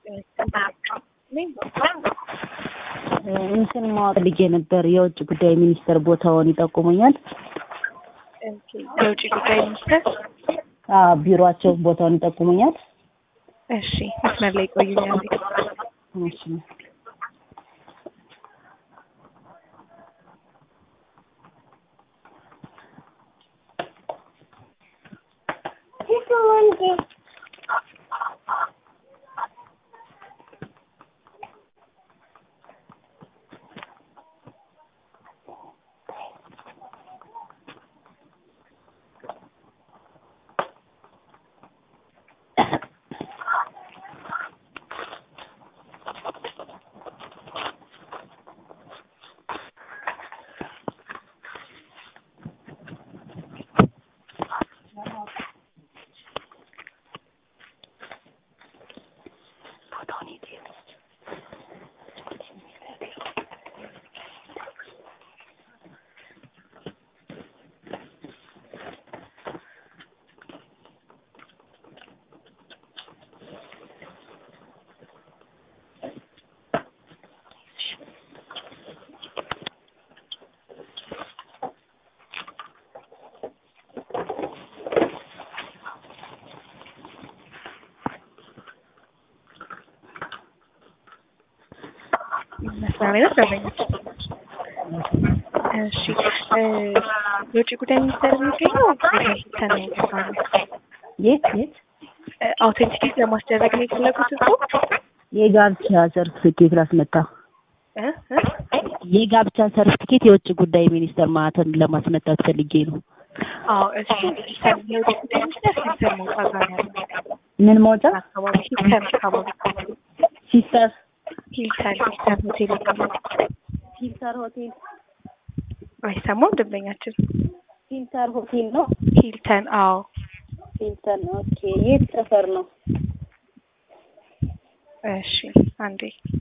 እንትን ማወቅ ልጄ ነበር የውጭ ጉዳይ ሚኒስተር ቦታውን ይጠቁሙኛል? የውጭ ጉዳይ ሚኒስተር አዎ ቢሮአቸው ቦታውን ይጠቁሙኛል? እሺ መስመር ላይ ቆዩኛል። እሺ መስመር ላይ ነው ደንበኞች። እሺ የውጭ ጉዳይ ሚኒስቴር የሚገኘው ቤተክርስቲያን ነው የተባለው። የት የት አውቴንቲኬት ለማስደረግ ነው የፈለጉት እኮ የጋብቻ ሰርቲፊኬት ላስመታ እ እ የጋብቻ ሰርቲፊኬት የውጭ ጉዳይ ሚኒስተር ማህተም ለማስመታት ፈልጌ ነው። አዎ እሱ ሂልተን የውጭ ጉዳይ ሚኒስቴር ሂልተን መውጫ ጋር ያለው ምን መውጫ? አካባቢ ሂልተን አካባቢ ሲስተር ሂልተን ሂልተን ሆቴል ይባላል። ፊልተር ሆቴል አይሰማም ደንበኛችን ፊልተር ሆቴል ነው። ሂልተን አዎ ፊልተር ኦኬ። የት ሰፈር ነው? እሺ አንዴ